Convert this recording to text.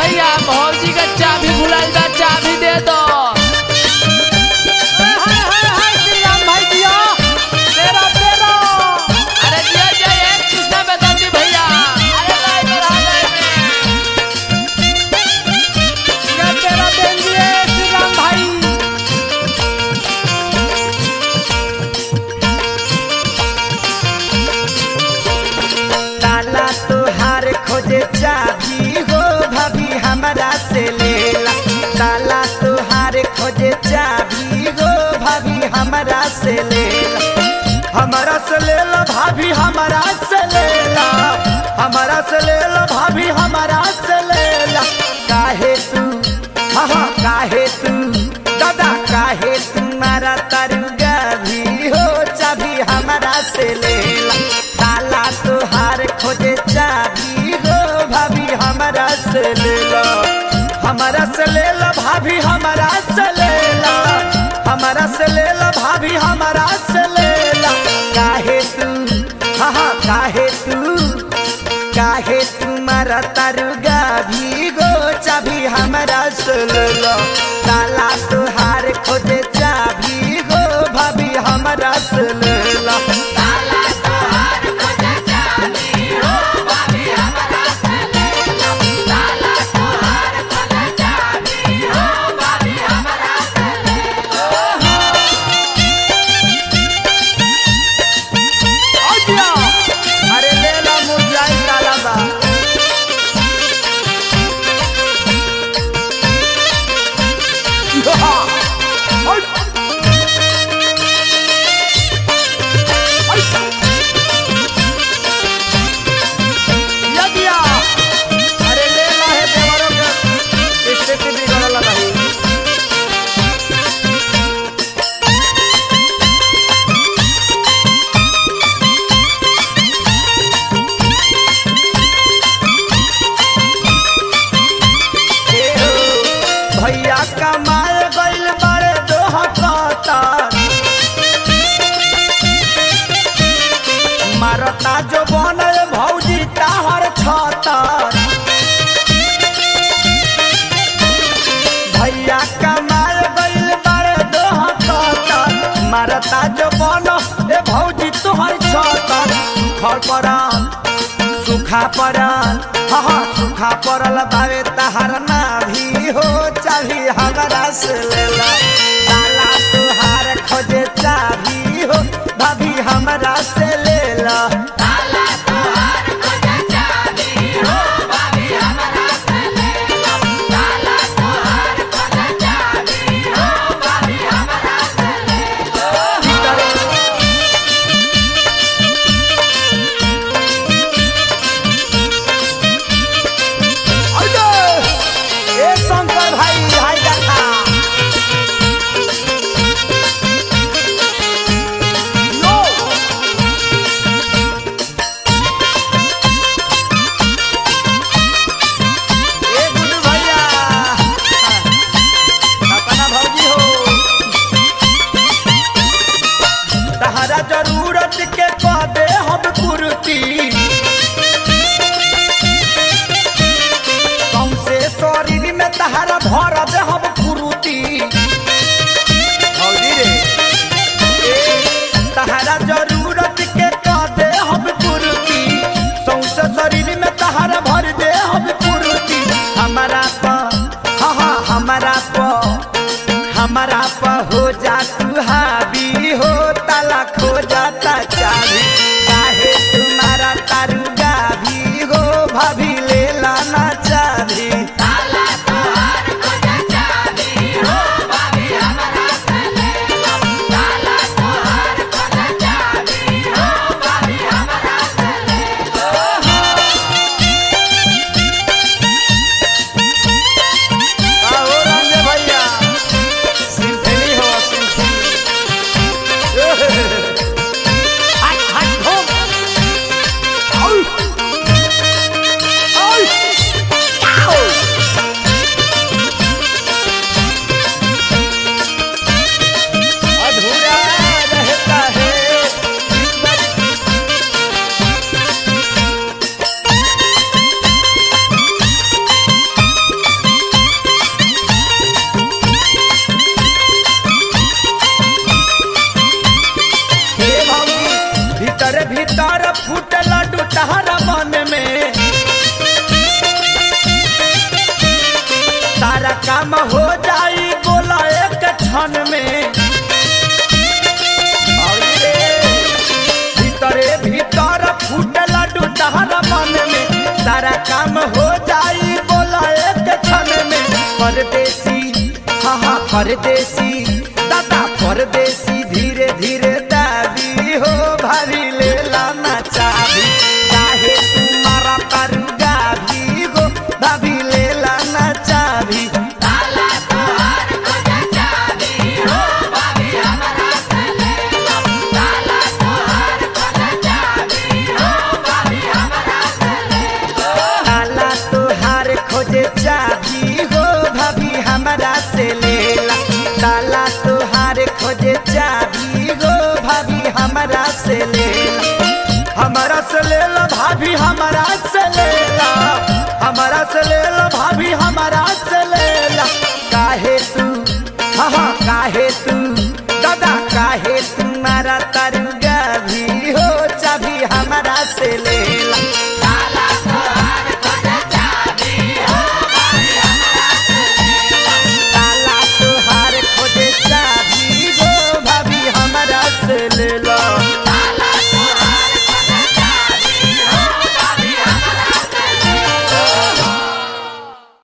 भैया भौजी का चाबी भुलाइल बा चाबी दे दो हाय हाय हाय श्री राम भाई दिया तेरा तेरा अरे दिया जय एक कृष्णा बेदर्दी भैया अरे लाई बढ़ा लाई ये तेरा बेन दिए श्री राम भाई ताला तोहार खोजे चाबी हो भाभी हमरा से लेला ताला तोहार खोजे चाबी हो भाभी हमरा से लेला हमरा से लेला भाभी हमरा से लेला हमरा से लेला भाभी हमरा से लेला काहे तू हाँ हाँ काहे तू दादा काहे तुम्हारा तरुगा भी हो चाबी हमरा से लेला ताला तोहार खोजे चाबी हो भाभी हमरा से लेला हमरा से लेला भाभी हमरा से लेला हमरा से लेला भाभी हमरा से लेला काहे तू हाँ हाँ काहे तू काहे तुम्हारा तरुगा भी गो चाबी हमरा से लेला ताला तोहार खोजे चाबी गो भाभी हमरा से लेला अरे लेला मुरझाई ताला बा यदिया अरे लेला है देवरों के स्थिति बिगड़ल नहीं भैया कमाए गइल बड़े दोह कतर मारता जो बनल भौजी ताहर छतर भैया कमाए गइल बड़े दोह कतर मारता जो बन ए भौजी तोहर छतर सुखल पड़ल सुखा पड़ल हाँ हाँ सुखा पड़ल बावे तहार ना भी हो चाभी हमरा से लेला ताला तुहार खोजे चाभी हो भाभी हमरा से लेला ए शंकर भाई हाय देखा लो ए गुड्डू भैया अपना भौजी हो तहरा जरूरत के पदे हम कुर्ती सौंसे शरीर में तहरा भर दे हम कुरुती भौजी रे ए, तहरा जरूरत के कदे हम कुरुती सौंसे शरीर में तहरा भर दे हम कुरुती हमारा प हाँ हाँ हमारा प हमारा प हो जा तू हावी हो ताला खो जाता चाबी काहे तुम्हारा तारुगा भी हो भाभी ले लाना चाबी आओ रंगे भैया क्षण में अरे रे, भीतरे भीतर फूटल डुडहर मन में सारा काम हो जाई बोला एक क्षण में परदेसी हाँ हाँ परदेसी दादा परदेसी धीरे धीरे दादी हो भारी ले लाना चाबी काहे तुम्हारा तरुगा भी हो भाभी ले लाना चाबी ताला तोहार खोजे चाबी हो भाभी हमारा से लेला ताला तोहार खोजे चाबी हो भाभी हमारा से लेला हमारा से लेला भाभी हमारा से लेला हमारा से लेला भाभी हमारा